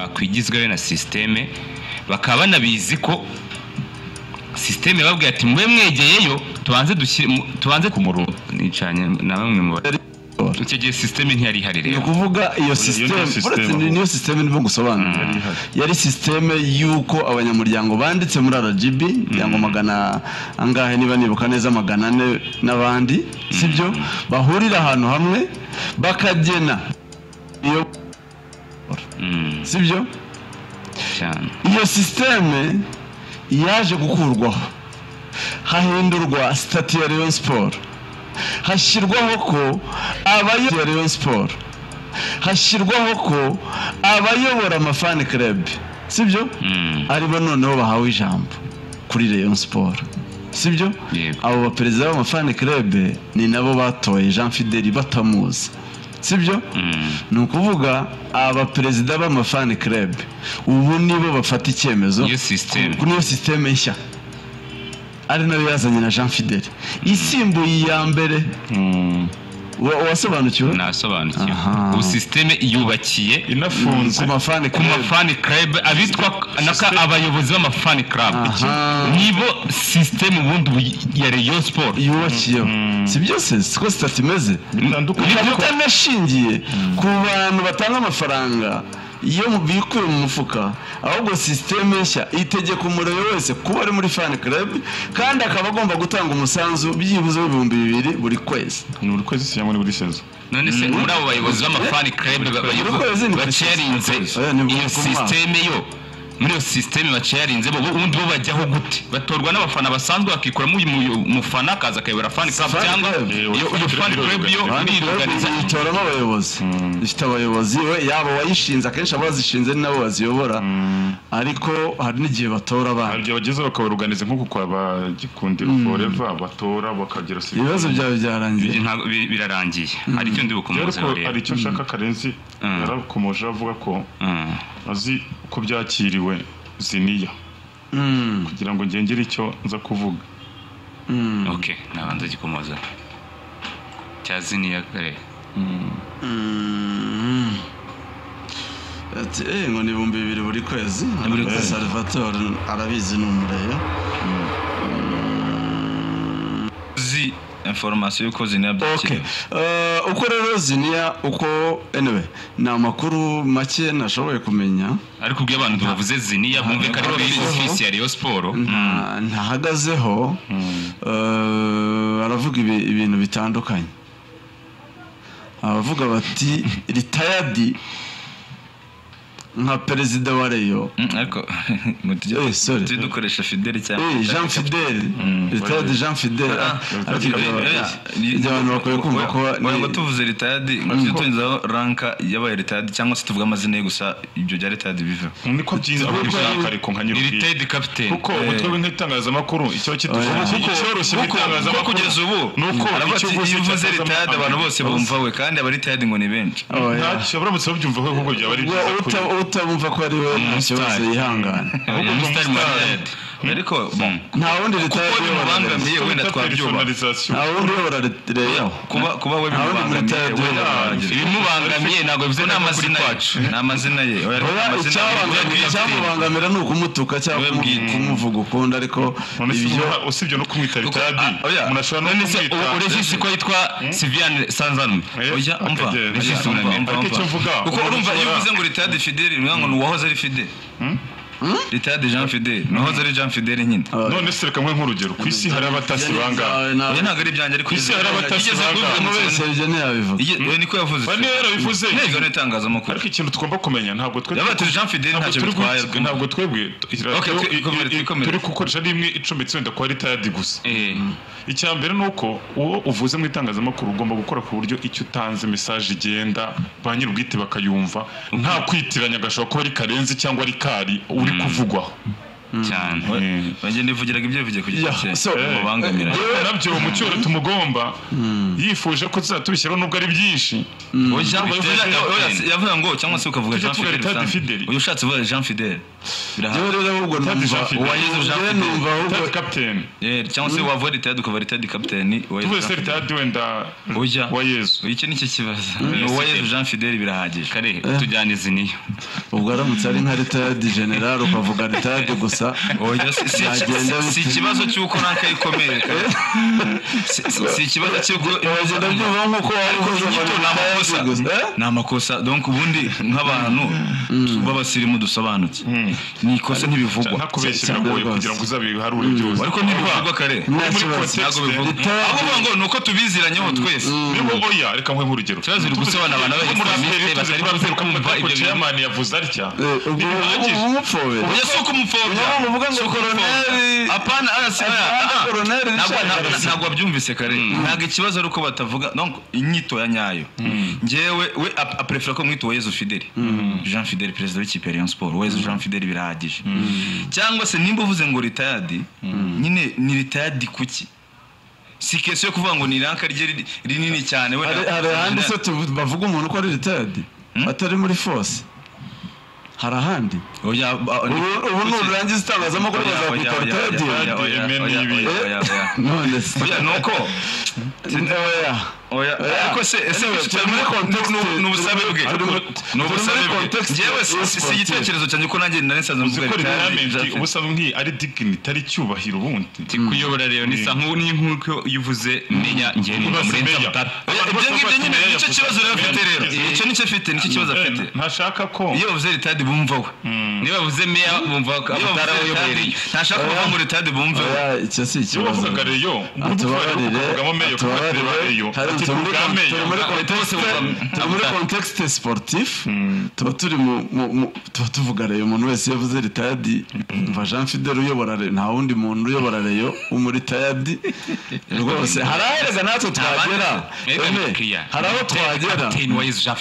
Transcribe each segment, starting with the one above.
bakwigizwayo na sisiteme bakaba banabizi ko sisiteme bababwira ati mube mwegeyeyo tubanze dushyire mu- tubanze ku murongo nicanye na bamwe mu bari icyo gihe sisiteme ntiyari ihari ni rero ukuvuga iyo niyo sisiteme system. uretse ni- niyo sisiteme ndimo gusobanura Yari ihari. yari sisiteme y'uko abanyamuryango banditse muri rgb cyangwa magana angahe niba nibuka neza magana ane n'abandi sibyo bahurira ahantu hamwe bakagena iyo Mm, sibyo cyane iyo sisiteme yaje gukurwaho hahindurwa sitati ya Rayon siporo hashyirwaho ko abayobora Rayon siporo hashyirwaho ko abayobora amafani kerebi sibyo Mm. aribo noneho bahawe ijambo kuri Rayon siporo sibyo Yego. abo baperezida b'amafani kerebe ni nabo batoye jean fideli batamuzi sibyo Mm, ni ukuvuga abaperezida b'amafani club ubu nibo bafata icyemezo Iyo system. ku- niyo sisiteme nshya ari nayo yazanye na jean fideli isimbuye iya mbere Wa- wasobanukiwe nasobanukiwe Aha. ubu sisiteme iyubakiye inafunze ku mafani ku club mafani club abitwa naka abayobozi b'amafani club Aha. nibo sisiteme ubundi ubu ya Rayon Sport yubakiyeho si byose siko sitati imeze bitandukanye ikaba itanashingiye ku bantu batanga amafaranga iyo mu- bikuye mu mufuka ahubwo sisiteme nshya itegeka umurebe wese kuba ari muri fan club kandi akaba agomba gutanga umusanzu byibuze w'ibihumbi bibiri buri kwezi ni buri kwezi cyangwa ni buri sezo none se muri abo bayobozi b'amafani club ba- bayobo- Urukwezi ni bacyarinze Urukwezi. Oya, ni iyo Urukwezi. sisiteme yo muri iyo sisiteme bacyarinze bo ubundi bo bajyaho gute batorwa n'abafana basanzwe bakikuramo uyu mu- mufana akaza akayobora fani club Fan cyangwa club. iyo iyo fani club yo Fan club iriruganiza yitoramo abayobozi ifite abayobozi we yaba uwayishinze akenshi abazishinze ni nabo baziyobora ariko hari n'igihe batora abana igihe bageze bakabaruganiza nk'uku kwa ba gikundiro foreva batora bakagira sida ibibazo byawe byarangiye Ibyo ntabwo- bi- birarangiye hari icyo ndi bukomoze ariko hari rero icyo nshaka karenzi Mm. yarakomeje avuga ko Mm. azi uko byakiriwe ziniya Mm, kugira ngo ngengere icyo nza kuvuga mm, ok nabanza gikomoza cya ziniya kare mm. Ati, "Eh, ngo ni ibihumbi bibiri buri kwezi buri Ariko kwezi. salvatore arabizi ni umureyo uzi information y'uko zina Okay. byakiriwe Uh, uko rero ziniya uko anyway ni amakuru make nashoboye kumenya ariko ubwo iyo abantu bavuze ziniya bumve ko ari kuri ofisi ya Rayon Sport nta- ntahagazeho uh, aravuga ibi- ibintu bitandukanye abavuga bati retired nka perezida wa reyo Mm, ariko ngo tujye Eh, sorry. tujye dukoresha fideli cyane Eh, Jean Fidel retired Jean Fidel ah, ariko ibyo ibyo abantu bakwiye kumva ko ngo ni- tuvuze ritadi ngo tujye tunyuzaho ranka y'abaye ritadi cyangwa se tuvuge amazina ye gusa ibyo bya ritadi biveho niko byiza ababishaka ariko nka ni nyirubwite Limited Captain kuko umutwe w'itangazamakuru icyo Oya. kitoroshye mu kuko itangazamakuru kugeza ubu ni uko aravuga icyo ati uvuze iyo uvuze cyazamo ritadi abantu bose abantu bumva we kandi aba ritadi ngo ni benshi Oh, yeah. ntacyo uramutse wabyumvaho ahubwo byaba ari byiza Uta- kuri utamumva ko ari we nta kibazo yihangane ya Mr. Madrid ariko nta wundi kuko retired uyobora Rayon. bimubangamiye wenda Bita twabyubaha personalisation. nta wundi uyobora reyo kuba kuba we Nta wundi bimubangamiye ritadi wenda uyobora. bimubangamiye. ibimubangamiye ntabwo bivuze Ubwo ni ntabwo kuri amazina kwacu ye ni amazina ye oya, ariko Oya, amazina ye icyabangamira- icyamubangamira ni ukumutuka cyangwa Niwe bwite. kumuvuga ukunda ariko None se ibyo umuntu- usibye no kumwita ritadi ah, oya. umuntu ashobora no none se kumwita u- urejisi ko yitwa Sylviane Sanzanume Eh, Oya, umva, akagera. oya, Regis umva, Unamira. umva, Ariko umva. icyo mvuga, kuko umuntu urumva iyo ushobora- uvuze ngo ritade fideli ni ngo ni uwahoze ari fideli ritade jean fideli nahoze ari jean fideli nyine none se reka mwe nk'urugero ku isi hari abatasi bangahe Zawe nawe. oya ntabwo ari ibyanjye ariko isi hari abatasi Yigeze banga. kubivuga mu Umuntu wese kintu- ibyo ntiyabivuga Ige- oya, niko yavuze Bane yarabivuze. nigano itangazamakuru ariko ikintu tugomba kumenya ntabwo twe Yabaye turi Jean Fidele, ntabwo ntacyo turi bitwaye, guhitwa- rwose. ntabwo twebwe Okay, twe- ikomeretsa, turi ikomeretsa. gukoresha rimwe icumbitse wenda kuba ritadi gusa Eh, icya mbere ni uko uwo uvuze mu itangazamakuru ugomba gukora ku buryo icyo utanze mesaje igenda ba nyir'ubwite bakayumva nta kwitiranya gashobora kuba ari karenzi cyangwa ari kari uri kuvugwaho cyane Mm. bagenda bivugiraga ibyo bivugiye ku Yeah, giti cye so- babangamira nabyo mu cyoro tumugomba yifuje ko tuzatubishyiraho nubwo ari byinshi yavuga ngo cyangwa se ukavuga Tujya jean tuvuga fidel Ritard Fidel. uyu ushatse uvuga jean fidel yewe birahari rero ahubwo numva Jean Philippe. uwayize Jean jewe Philippe. numva ahubwo tadi kapiteni Yeah, cyangwa se wavuga ritadi ukava ritadi kapiteni tuvuze se tadi wenda ujya wa yezu iki nicyo kibazo ni uwayezu jean fidel birahagije kare tujyanize niyo ubwo aramutse ari nka retadi generale ukavuga retadi gusa Oya, si- si- Byagenda si- si bite? ikibazo cy'uko nanka yikomereka Si- si- si ikibazo cy'uko uragenda byumva nk'uko wabukoze inyito ni amakosa ni amakosa donc ubundi nk'abantu b'abasirimu dusobanutse ni ikosa ntibivugwa ntakubeshye cyane biragoye rwose. kugira ngo uzabiharure byose ariko ntibivugwa kare muri ntakibazo context ntabwo bivugwa Ritadi- ahubwo ngo ni uko tubiziranyeho twese niba oya reka nkwehe urugero Turazira gusobanura abantu b'abasirikare batari bamaze kumva ibyo bintu. chairman yavuze atya ntibihagije umupfobera oya si uko umupfobya Niyo muvuga ngo Si uko umupfobya. koroneri- apana arasi Apana, ah, ah. koroneri Ntabwo- Richard ntabwo- Arasi. ntabwo wabyumvise kare ntabwo ikibazo ari uko batavuga donc inyito ya nyayo ngewe we ap- aprefera ko mwita uwezu fideli jean fideli perezida w'ikipe ya rayon sport uwezu jean fideli birahagije cyangwa se nimba uvuze ngo ritayadi nyine ni ritayadi kuki si kesi yo kuvuga ngo ni iranka rye riri- rinini cyane we hari na- hari ahandi se tuvu- bavuga umuntu ko ari ritadi atari muri force hari ahandi Oya, ba- Ubu- ubu nurangiza itangazamakuru Oya, oya, bazakwita oya, ritadi oya, oya, Eme oya, n'ibi. oya, oya, oya. none se Oya, ni uko oya oya Oya. ariko se ese Anyway, turi turi muri muri context- ni ubusabe bwe turi muri- ni turi ubusabe muri bwe context ngewe ya si- si sportive. igitekerezo cyanjye ko nanjye nari nsanzwe uzi ko mvuga retirement ubusanzwe nk'iyi ari dignity ari icyubahiro ubundi kuyobora rero ni isa nk'u- ni nk'uko iyo uvuze menya ngewe numva Ibaze murenza meya. mutara Abantu ibyo bose ngibyo bafite nyine meya nicyo yavuze. kibazo rero afite rero Meya icyo nicyo afite nicyo kibazo yavuze. afite Eh, ntashaka ko iyo bavuze ritadi bumva we niba bavuze meya bumva ko iyo bavuze amatara ritadi uyobereye ntashaka kuvuga ngo ritadi bumve we oya icyo si iyo ikibazo bavugaga reyo atubabarire uvugamo meyo kuba tureba reyo Hari- ati turi muri tuvuga con- turi muri meyo contexte- turi muri contexte sportif tuba turi mu- mu- mu- tuba tuvuga reyo umuntu wese yavuze ritayadi mva jean fidel uyobora reyo nta wundi muntu uyobora reyo umuritayadi rwose hari ahereza natwe twagera Eme, hari aho twagera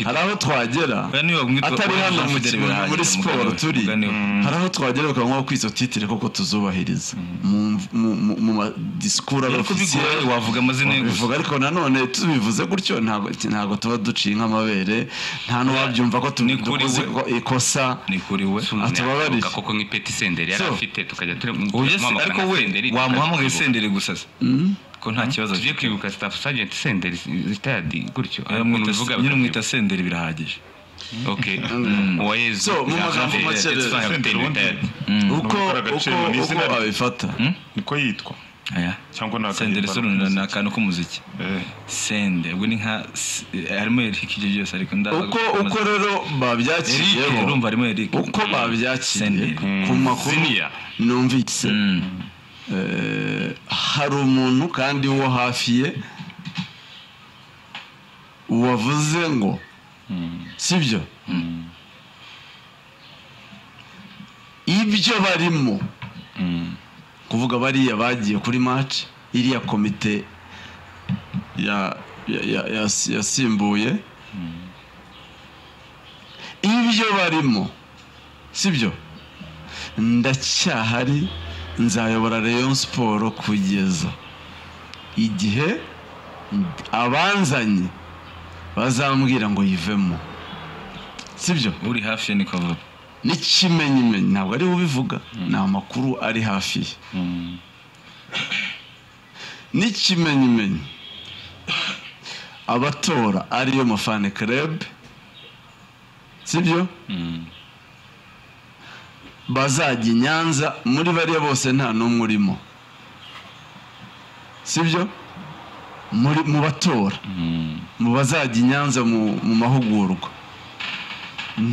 hari aho twagera Oya, niba mwita- atari Jean hano mu Fidel kibuga, birahagije, muri umugani siporo we, turi umugani we. hari aho twagera bakavuga ko izo titire koko tuzubahiriza mu- mu- mu- mu madisikuru ariko bigoye abafisiye wavuga amazina ye gusa bivuga ariko nanone tubivuze gutyo ntago ntago tuba duciye nk'amabere nta n'uwabyumva ko Ni kuri tudukoze we. ikosa ni kuri we Atubabarire. koko nk'ipeti senderi yari So. afite tukajya turi Oya, si- ariko we wamuhamagaye senderi gusa se ko nta kibazo tugiye afite kwibuka staff sergeant senderi sitadi gutyo Oya, ukuntu mwita- ubivuga nyine bakabyibuka. umwita senderi birahagije Okay. Mm. Uwa Yezu. So, mu magambo Jean- make Jean- rero. Jean- Senderi Jean- ubundi uko Numvaga agaciro uko- ni uko izina rye. abifata niko yitwa Aya. cyangwa ni senderi akahimba sonora ni akantu k'umuziki Eh. sende ubwo ni nka s- eh, harimo eric ibyo byose ariko ndaza uko gukomeza. uko rero eric babyakiriyeho urumva harimo eric uko babyakiriye Senderi. ku makuru Ziniya. numvise Mm. Eh, hari umuntu kandi wo hafi ye wavuze ngo sibyo ibyo barimo kuvuga bariya bagiye kuri match iriya komite ya- ya- ya- ya- yasimbuye ibyo barimo sibyo ndacyahari nzayobora rayon siporo kugeza igihe abanzanye bazambwira ngo yivemo sibyo uri hafi ye niko avuga n'ikimenyimenyi ntabwo ari we ubivuga ni amakuru ari hafi ye n'ikimenyimenyi abatora ariyo mafane kerebe sibyo bazajya i nyanza muri bariya bose nta n'umwe urimo sibyo muri mu batora mu bazajya i nyanza mu mu mahugurwa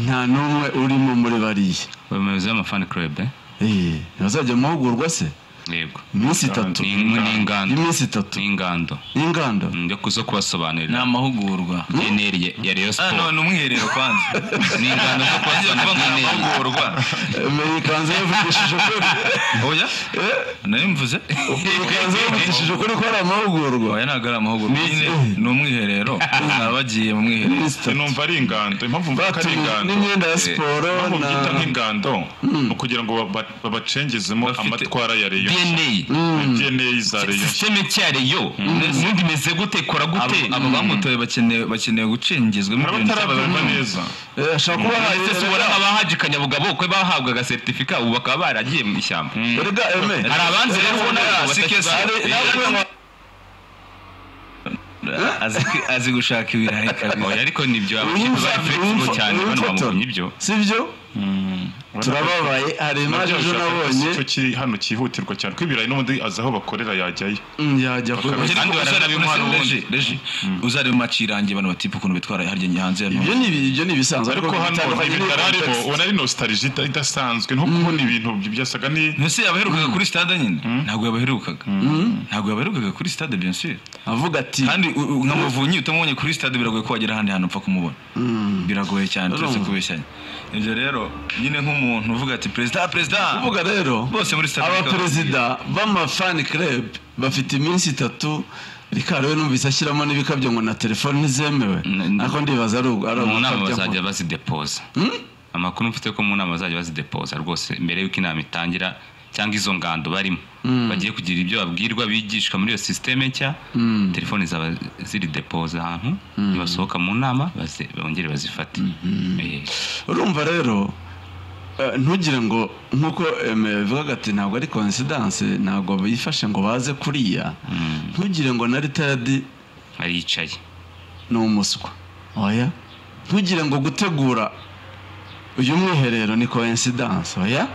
nta n'umwe urimo muri bariya Umuyobozi w'amafani club eh? Eh, ntibazajya mu mahugurwa se Yego. iminsi itatu Ni ni ingando. iminsi itatu Ni ingando. y'inganda Njya kuzo ni kubasobanurira. amahugurwa Generi ya Rayon Ah, no, Sport. ni umwiherero kwanza Ni ingando zo Yagiye kuvuga ngo kubasobanurira ni generi. gukorwa Eh, ikanzu yavugishije ukuri oya nayo mvuze ikanzu yavugishije ukuri ko ari amahugurwa oya ntabwo ari amahugurwa nyine ni umwiherero baba bagiye mu mwiherero Mister. numva ari ingando impamvu mvuga ko ari ingando n'imyenda ya siporo impamvu na byita nk'ingando ni ukugira ngo baba- babacengezemo Bafite amatwara ya reyo dna dna za reyo sisiteme cyareyo ubundi imeze gute ikora abo gute abo bamutoye bakeneye bakeneye gucengezwa mu hari bintu byabo abatarabibona barimo. neza Eh, ashobora kuba ahaye ese si ubona abahaje kanyabugabo ko bahabwaga seritifika ubu bakaba baragiye mu ishyamba erega eme hari abanzi rero ubona Ari- batashyize azi azi gushaka ibirayi kabiri oya ariko nibyo abakipe Uwimfa- bari flexible uwimfa- cyane bano uwimfata. bamuvunya ibyo sibyo turababaye hari imaje Nabyo ejo bishaka nabonye ko kiri hano cyihutirwa cyane ko ibirayi n'ubundi azi aho bakorera yajyayo Mm, yajya ku Bakabishyira kandi baranabimuha n'ubundi. reji uzareba macirange abantu batipa ukuntu bitwara harya hanze ya ibyo ni ibi- ibyo ni ibisanzwe ariko hano ibi bitararimo ubona ari nostalgie ida- idasanzwe nko kubona ibintu byasaga ni ntese yabaherukaga kuri stade nyine ntabwo yabaherukaga ntabwo yabaherukaga kuri stade bien sûr avuga ati kandi u- u- nka muvunyi utamubonye kuri stade biragoye ko wagera ahandi hantu upfa kumubona biragoye cyane turetse kubeshyanya ibyo rero nyine nk'umuntu uvuga ati perezida perezida uvuga rero bose muri stade abaperezida b'amafani club bafite iminsi itatu rikariwe numvise ashyiramo n'ibikabyo ngo na telefone ntizemewe Mm, ariko ndibaza ari ugu- ari mu nama ugukabya bazajya ngo- bazidepoza amakuru mfite ko mu nama bazajya bazidepoza rwose mbere y'uko inama itangira cyangwa izo ngando barimo bagiye kugira ibyo babwirwa bigishwa muri iyo sisiteme nshya telefoni zaba ziri depoza ahantu nibasohoka mu nama baze- bongere bazifate Eh, urumva rero eh, ntugire ngo nk'uko eme bivuga ati ntabwo ari coincidence ntabwo bifashe ngo baze kuriya ntugire ngo na ritadi aricaye ni umuswa oya ntugire ngo gutegura uyu mwiherero ni coincidence oya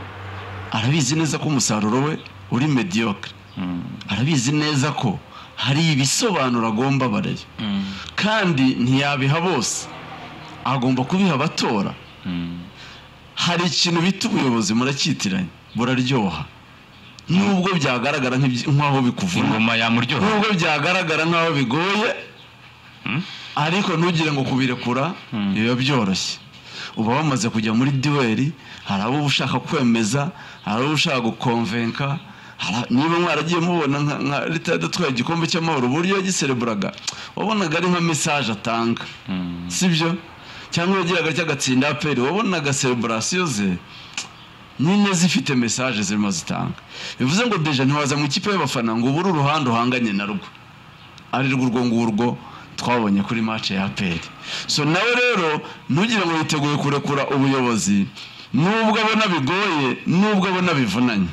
arabizi neza ko umusaruro we uri mediocre arabizi neza ko hari ibisobanuro agomba bareba kandi ntiyabiha bose agomba kubiha abatora hari ikintu bita ubuyobozi muracyitiranye buraryoha nubwo byagaragara nk'ibyi- nk'aho bikuvuna ingoma yamuryoha nubwo byagaragara nk'aho bigoye ariko ntugire ngo kubirekura biba byoroshye uba wamaze kujya muri duweri hari abo uba ushaka kwemeza hari abo ushaka gukonvenka hari- niba mwaragiye mubona nka- nka leta yadatwaye igikombe cy'amahoro uburyo yagisereburaga wabonaga ari nka mesaje atanga sibyo cyangwa yagiraga cy'agatsinda aperi wabonaga sereburasiyo ze nyine zifite mesaje zirimo zitanga bivuze ngo deja ntiwaza mu ikipe y'abafana ngo ubure uruhande uhanganye na rwo ari rwo urwo ngurwo twabonye kuri match ya APR so nawe rero ntugire ngo witeguye kurekura ubuyobozi nubwo abona bigoye nubwo abona bivunanye